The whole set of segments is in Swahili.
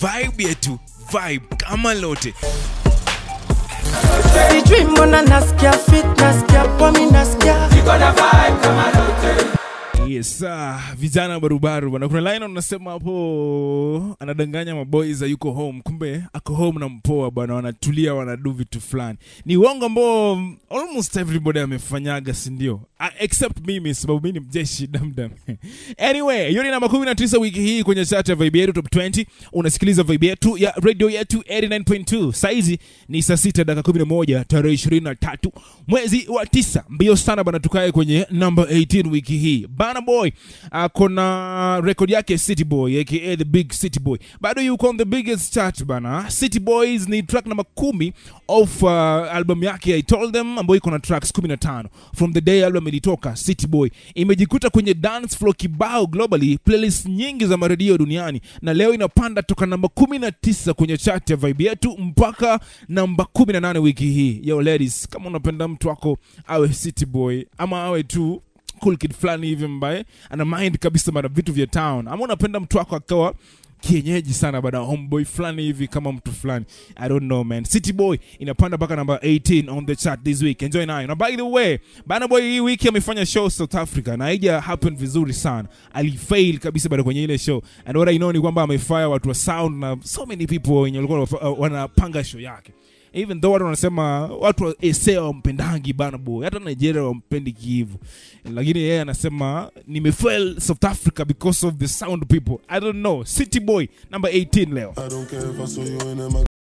vibe yetu vibe kama lote sijui mbona nasikia fit nasikia pomi nasikia yes ah, vijana barubaru bana kuna line unasema hapo anadanganya maboys yuko home kumbe ako home na mpoa bana wanatulia wanadu vitu fulani ni uongo ambao mm, almost everybody amefanyaga sindio uh, except mimi sababu mi ni mjeshi damdam anyway hiyo ni namba 19 wiki hii kwenye chat ya vibe yetu top 20 unasikiliza vibe yetu ya radio yetu 89.2 saizi ni saa 6 dakika 11 tarehe 23 mwezi wa 9 mbio sana bana tukae kwenye namba 18 wiki hii bana boy ako na rekodi yake city boy aka the big city boy bado yuko on the biggest chart bana city boys ni track namba 10 of uh, album yake i told them ambayo iko na tracks 15 from the day album ilitoka city boy imejikuta kwenye dance floor kibao globally playlist nyingi za maredio duniani na leo inapanda toka namba 19 kwenye chart ya vibe yetu mpaka namba 18 wiki hii yo ladies kama unapenda mtu wako awe city boy ama awe tu cool kid fulani hivi mbaye ana mind kabisa mara vitu vya town ama unapenda mtu wako akawa kienyeji sana bada homeboy fulani hivi kama mtu fulani i don't know man city boy inapanda mpaka namba 18 on the chart this week enjoy nayo na by the way bana boy hii wiki amefanya show south africa na haija happen vizuri sana alifail kabisa bado kwenye ile show and what i know ni kwamba amefire watu wa sound na so many people wenye walikuwa wanafa- uh, wanapanga show yake even though watu wanasema watu wa ese wampendangi bana boy hata nigeria wampendi kihivu lakini yeye anasema nimefail south africa because of the sound people i don't know city boy number 18 leo I don't care if I saw you in a mag-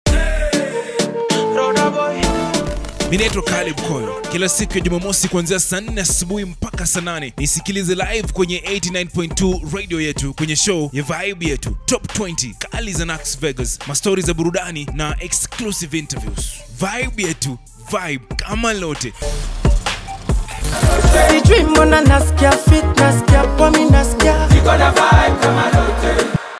mi naitwa Caleb Koyo. Kila siku ya Jumamosi kuanzia saa 4 asubuhi mpaka saa 8 nisikilize live kwenye 89.2 radio yetu kwenye show ya vibe yetu top 20 kali za Nax Vegas, mastori za burudani na exclusive interviews. Vibe yetu vibe kama lote. sijui mbona nasikia fit nasikia